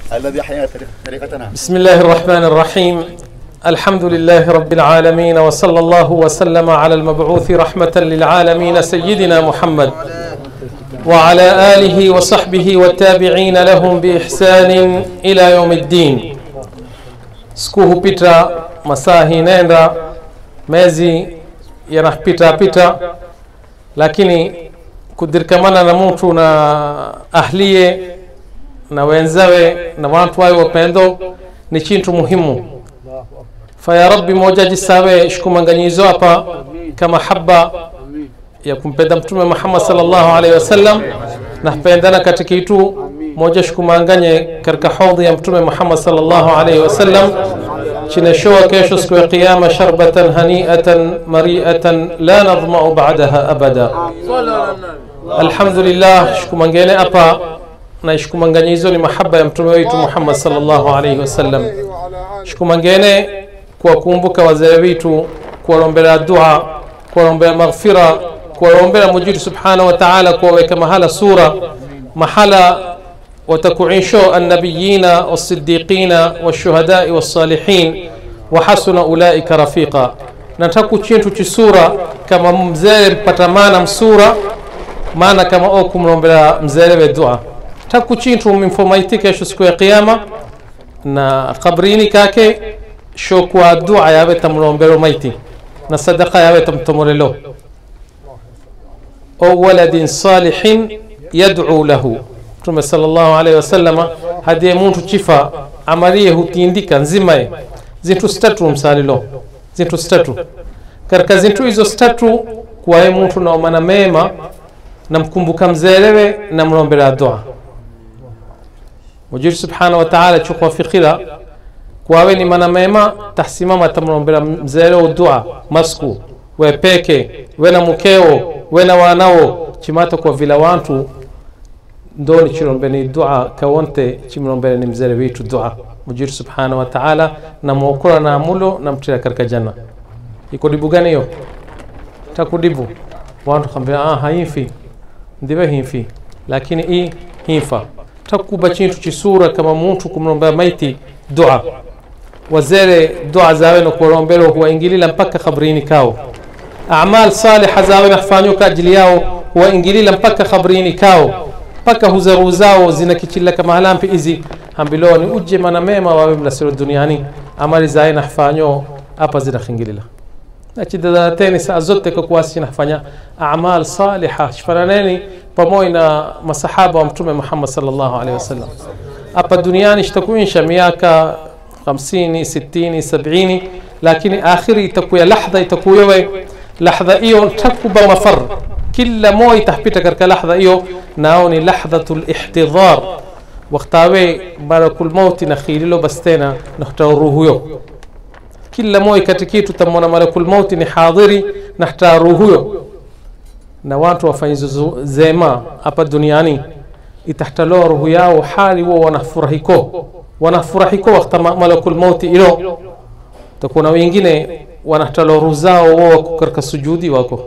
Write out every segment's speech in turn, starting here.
الذي أحيا طريقتنا بسم الله الرحمن الرحيم الحمد لله رب العالمين وصلى الله وسلم على المبعوث رحمة للعالمين سيدنا محمد وعلى آله وصحبه والتابعين لهم بإحسان إلى يوم الدين siku hupita masaa hinenda mezi yanapita pita lakini kudirkamana na mtu na ahliye na wenzawe na watu wawe wapendo ni chintu muhimu faya rabbi moja jisawe shikumanganyizo hapa kama haba ya kumpenda mtume muhammad sallallahu alaihi wasallam na pendana katika itu moja shikumanganye katika hodhi ya mtume muhammad sallallahu alaihi wasallam chineshoa kesho siku ya qiyama sharbatan haniatan mariatan la nadhmau badaha abada alhamdulillah shikumangene hapa na shikumanganyizo ni mahaba ya mtume wetu muhammad sallallahu alaihi wasallam shikumangene kuwakumbuka wazee wetu kuwaombea dua kuwaombea maghfira kuwaombea mujidu subhanahu wa taala kuwaweka mahala sura mahala watakuisho annabiyina wasiddiqina washuhadai wassalihin wahasuna ulaika rafiqa nataku chintu chisura kama mzee mpatamana msura maana kama o kumlombela mzelewe dua taku chintu mimfomaiti kesho siku ya qiyama na kabrini kake shokwa dua yawe tamlombelo maiti na sadaka yawe tamtomorelo o waladin salihin yad'u lahu mtume sallallahu alaihi wasallama hadiye muntu chifa amaliye hutindika nzimaye zintu statu msalilo zintu statu katika zintu hizo statu kuwaye muntu naomana mema namkumbuka mzelewe namlombela dua mujiri subhanahu wa ta'ala chukwafikira kwawe ni mana mema tahsimama tamlombela mzelewo dua masku we peke we na mukeo we na wanawo chimata kwa vila wantu ndoni chilombeni dua kawonte chimlombele ni mzele witu dua mujiri subhanahu wa ta'ala namwokora na amulo namtira katika janna iko dibu gani hiyo takudibu wantu kambia ah haimfi ndive himfi lakini i himfa takuba chintu chisura kama muntu kumlombea maiti dua wazere dua zawe na kuwaombela huwaingilila mpaka kabrini kao amal saliha zawe nafanywa kwa ajili yao huwaingilila mpaka kabrini kao mpaka huzaru zao zinakichila kama halampi izi hambiloa ni uje mana mema wawe mlasiro duniani amali zawe nafanywa hapa zinakhingilila nachidadarateni saa zote kwa kuwasi nafanya amal saliha shifananeni pamoja na masahaba wa mtume Muhammad sallallahu alaihi wasallam hapa duniani shtakuisha miaka 50 60 70 lakini akhiri itakuya lahdha itakuya we lahdha hiyo takuba mafar kila moja itapita katika lahdha hiyo nao ni lahdhatul ihtidhar waktawe barakul mauti na khililo bastena na ruhuyo kila moja katika kitu tamwona malakul mauti ni hadhiri na hataru huyo na watu wafanyizo zema hapa duniani itahtaloa ruhu yao hali wao wanafurahiko wanafurahiko wakati malakul mauti ilo takuna wengine wanahtaloa ruhu zao wao wako katika sujudi wako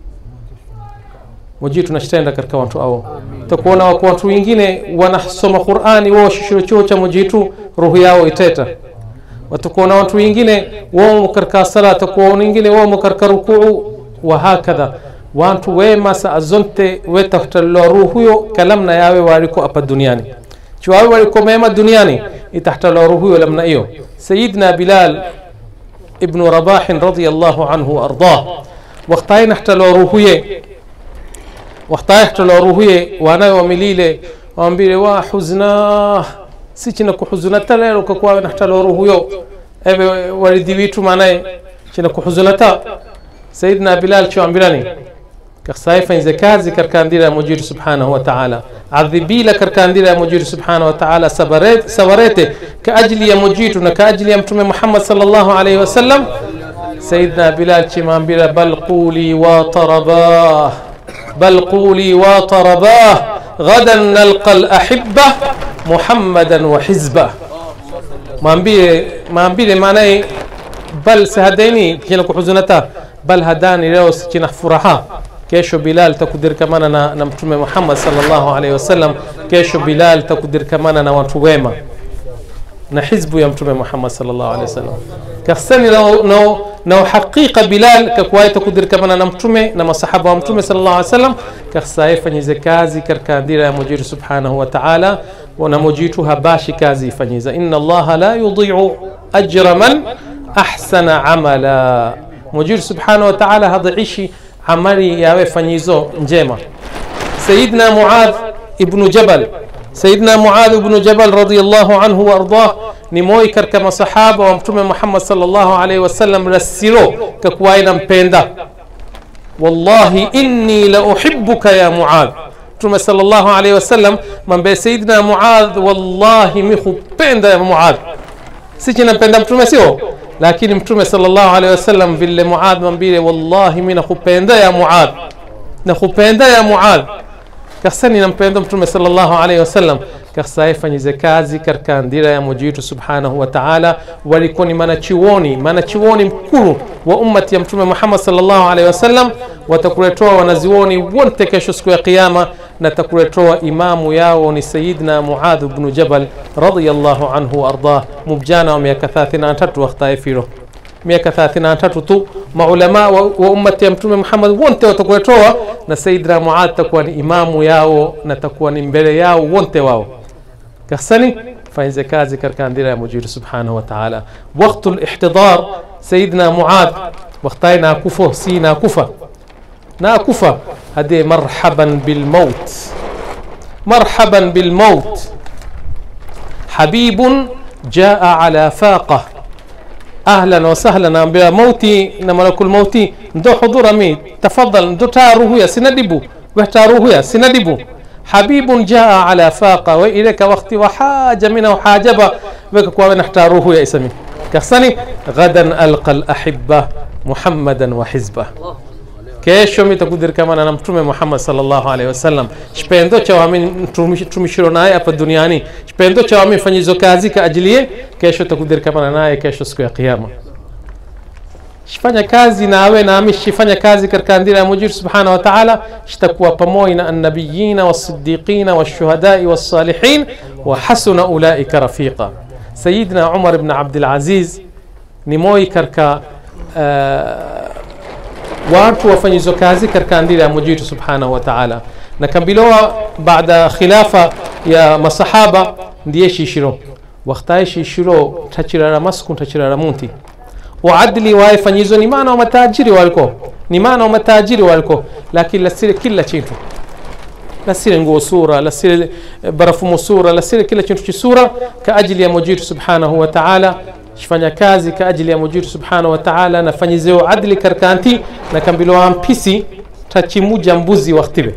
moji tunashtenda katika watu hao takuona wako watu wengine wanasoma Qur'ani wao shishiro chuo cha mojitu ruhu yao iteta watakuona watu wengine wamo katika sala watakuwa wengine wamo katika rukuu wa hakadha wantu wema saa zonte wetahtalloa ruhu huyo kalamna yawe waliko hapa duniani chiwawe waliko mema duniani itahtalloa ruhu huyo lamna hiyo sayidna bilal ibnu rabahin radiallahu anhu waardah waktaye nahtaloa ruhuye waktaye nahtaloa ruhuye wanawe wamilile wambile wa huzna sichina kuhuzunata lero kakwawe nahtaloa ruhuyo ebe walidi witu manaye china kuhuzunata sayidna bilal choambirani kaksaifanyze kazi katika ndira ya mujiri subhanahu wa ta'ala adhibila katika ndira ya mujiri subhanahu wa ta'ala sabarete, sabarete ka ajili ya mujitu na ka ajili ya mtume Muhammad sallallahu alayhi wasallam sayidna bilal chimambira bal quli wa tarabah bal quli wa tarabah غدا نلقى الأحبة محمدا وحزبه mwambie mwambile maanaye bal sihadaini kina kuhuzunata bal hadani leo sikina furaha kesho bilal takudirkamana na, na mtume muhammad sallallahu alaihi wasallam kesho bilal takudirkamana na watu wema na hizbu ya mtume muhammad sallallahu alaihi wasallam kasani na, na, na uhakika bilal kakuwaita kudirikamana na mtume na masahaba wa mtume sallallahu alaihi wasallam kasaye fanyize kazi katika dira ya mujitu subhanahu wa ta'ala na mujitu habashi kazi ifanyiza inna allaha la yudhi'u ajra man ahsana amala mujitu subhanahu wa ta'ala hadhiishi amali yawe fanyizo njema sayidna muadh ibnu jabal sayidna muadh ibnu jabal radiyallahu anhu waardah ni moyi katika masahaba wa mtume muhammad sallallahu alaihi wasallam rasiro kakuwaye nampenda wallahi inni la uhibbuka ya muadh mtume sallallahu alaihi wasallam mambe sayidina muadh wallahi mi hupenda ya muadh sichi nampenda mtume sio lakini mtume sallallahu alaihi wasallam vile muadh mambile wallahi mi nakupenda ya muadh nakupenda ya muadh kasani nampenda mtume sallallahu alaihi wasallam kasaye fanyize kazi katika ndira ya mujitu subhanahu wa ta'ala walikuwa ni manachiwoni manachiwoni mkuru wa ummati ya mtume muhammad sallallahu alaihi wasallam watakuletoa wanaziwoni wote kesho siku ya kiyama na takuletoa imamu yao ni sayidna muadh bnu jabal radiyallahu anhu waardah mubjana wa miaka 33 waktaye firo miaka 33 tu maulama wa, wa ummati ya mtume muhammad wote watakuletoa na sayidina muadh takuwa ni imamu yao na takuwa ni mbele yao wote wao kasani fanyize kazi katika ndira ya mujiru subhanahu wa ta'ala waktu lihtidar sayidina muadh waktaye nakufa si nakufa nakufa hade marhaban bilmaut marhaban bilmaut habibun jaa ala faqah ahlan wasahlan naambia mauti na malakul mauti ndo hudhura mi tafadhal ndo taaruhuya sinadibu wehtaruhuya sinadibu habibun jaa ala faqa wa ileka wakti wa haja mina wa hajaba weka kwa wena htaruhuya isami kasani ghadan alqa alahibba muhammadan wa hizbah kesho mitakudirkamana na mtume muhammad sallallahu alaihi wasallam chipendo cha wami tumishiro naye hapa duniani chipendo cha wami fanyizo kazi ka ajilie kesho takudirkamana naye kesho siku ya kiyama shifanya kazi nawe nami shifanya kazi katika ndira ya mujir subhanahu wa ta'ala shitakuwa pamoja na annabiyina wasiddiqina washuhadai wassalihin wa hasuna ulaika rafiqa sayidina umar ibn abdul aziz ni moi katika uh, watu wafanyizo kazi katika ndira ya mujitu subhanahu wa ta'ala na kambilowa baada khilafa ya masahaba ndiye shishiro waktaye shishiro tachirara masku tachirara munti waadli waye fanyizo ni maana wa matajiri waliko ni maana wa matajiri waliko lakini lasire kila chintu lasire nguo sura lasire barafumu sura lasire kila chintu chisura ka ajili ya mujitu subhanahu wa ta'ala shifanya kazi ka ajili ya mujitu subhanahu wa ta'ala na fanyizeo adli karkanti na kambilowa mpisi tachimuja mbuzi waktibe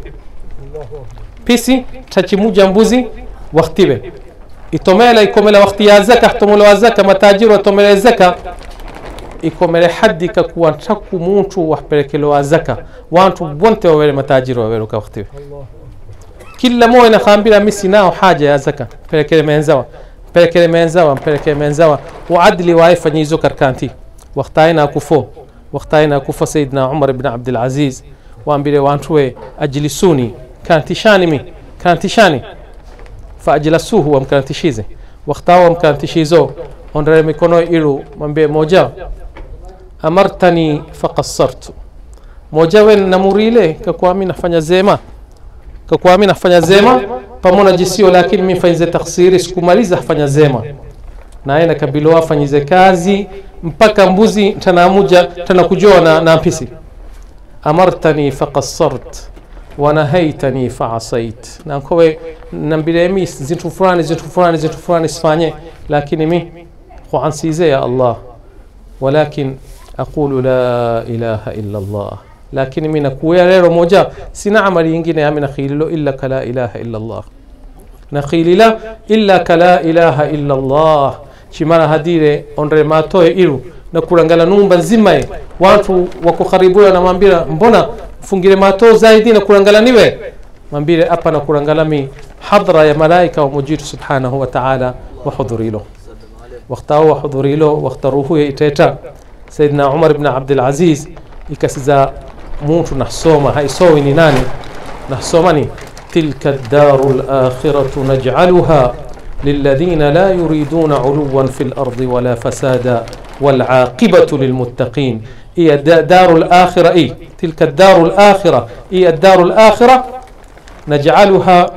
pisi tachimuja mbuzi waktibe itomela ikomela wakti ya zaka htomolewa zaka matajiri watomele zaka ikomele hadi kakuwa ntaku muntu wapelekelewa zaka wantu bonte wawele matajiri waweluka waktibe kila moja nakhambira misi nao haja ya zaka pelekele menzawa mpelekele menzawa mpelekele menzawa waadli waaifanyizo karkanti waktaina kufo waktaina kufo sayidina umar ibn abdul aziz waambile wantuwe ajlisuni kantishani mi kantishani faajlasuhu wamkantishize waktawa wamkantishizo ondere mikono ilu mwambie moja amartani faqassartu moja wen namurile kakwami nafanya zema kakwami nafanya zema pamoja jisio lakini mimi fanyize taksiri sikumaliza fanya zema naye nakabilowa fanyize kazi mpaka mbuzi tanamuja tanakujoa na, na mpisi amartani faqassart wanahaitani faasait nankowe nambilemi zintu fulani zintu fulani zintu fulani sifanye lakini mi huansize ya allah walakin aqulu la ilaha illa allah lakini mi nakuya lero moja sina amali yingine yami nakhililo illa ka la ilaha illa allah nakhilila illa ka la ilaha illa allah chimara hadire ondre matoe ilu na kurangala numba nzimaye watu wako karibuya namwambira mbona fungire mato zaidi na kurangala niwe mambire apa na kurangala mi hadra ya malaika wa mujitu subhanahu wa ta'ala wa hudhurilo waktawo wa hudhurilo waktaruhu ya iteta sayidina umar ibn abdul aziz ikasiza muntu nahsoma haisowi ni nani nahsoma ni tilka daru lakhiratu najcaluha للذين لا يريدون علوا في الأرض ولا فسادا والعاقبة للمتقين هي دا- دار الآخرة إيه تلك الدار الآخرة هي الدار الآخرة نجعلها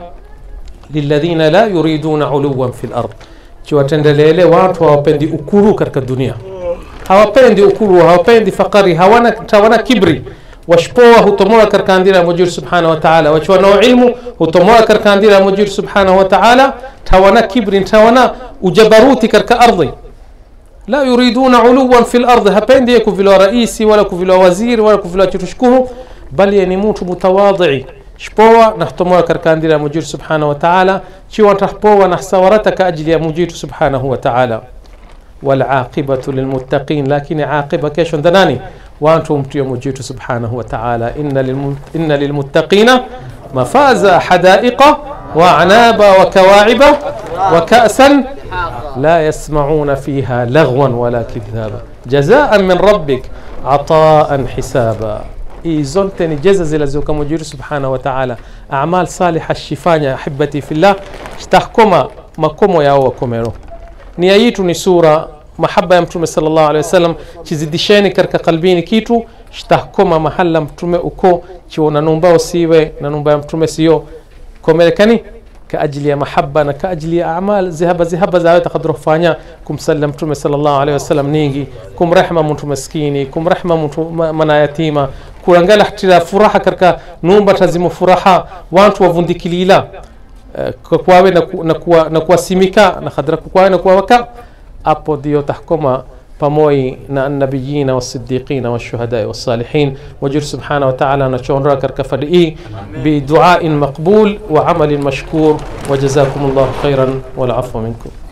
للذين لا يريدون علوا في الأرض chiwatendelele watu hawapendi ukuru katika dunia hawapendi ukuru hawapendi fakari hawana, hawana kibri washpoa hutomoa katika andira ya mujiri subhanahu wa taala wachiwanao ilmu hutomoa katika andira ya mujiri subhanahu wa taala tawana kibri tawana ujabaruti katika ardhi la yuriduna uluwan fi lardhi hapendi ye kuvilewa raisi wala kuvilewa waziri wala kuvilewa chitushkuhu bali ye ni mtu mutawadhii shpoa nahtomoa katika andira ya mujiri subhanahu wa taala chiwa tahpoa nahsawarata ka ajili ya mujiri subhanahu wa taala والعاقبة للمتقين لكن عاقبة كيش دناني وأنتم تيوم جيت سبحانه وتعالى إن, للم... إن للمتقين مفازا حدائق وأعنابا وكواعب وكأسا لا يسمعون فيها لغوا ولا كذابا جزاء من ربك عطاء حسابا hii zote ni jeza zilizoka mujiri subhanahu wa taala amal saliha shifanya ahibati fillah shtahkoma makomo yao wakomero nia yitu ni sura mahaba ya mtume sallallahu alaihi wasallam chizidisheni katika kalbini kitu shtahkoma mahala mtume uko chiona numba usiwe na numba ya mtume sio komelekani ka ajili ya mahaba na ka ajili ya amal zihaba zihaba zawe takadro kufanya kumsalia mtume sallallahu alaihi wasallam ningi kumrehma mtu maskini kumrehma mtu ma- mana yatima kurangala hatira furaha katika numba tazimu furaha wantu wavundikilila Eh, kwa kwawe na, ku, na, kuwa, na kuwasimika na khadra kwawe na kuwawaka apo ndio tahkoma pamoja na annabiyina wasiddiqina washuhadai wassalihin wajur subhanahu wa ta'ala anachoondoa katika fadi hii biduain maqbul wa amalin mashkur wa jazakum llahu khairan wal afwa minkum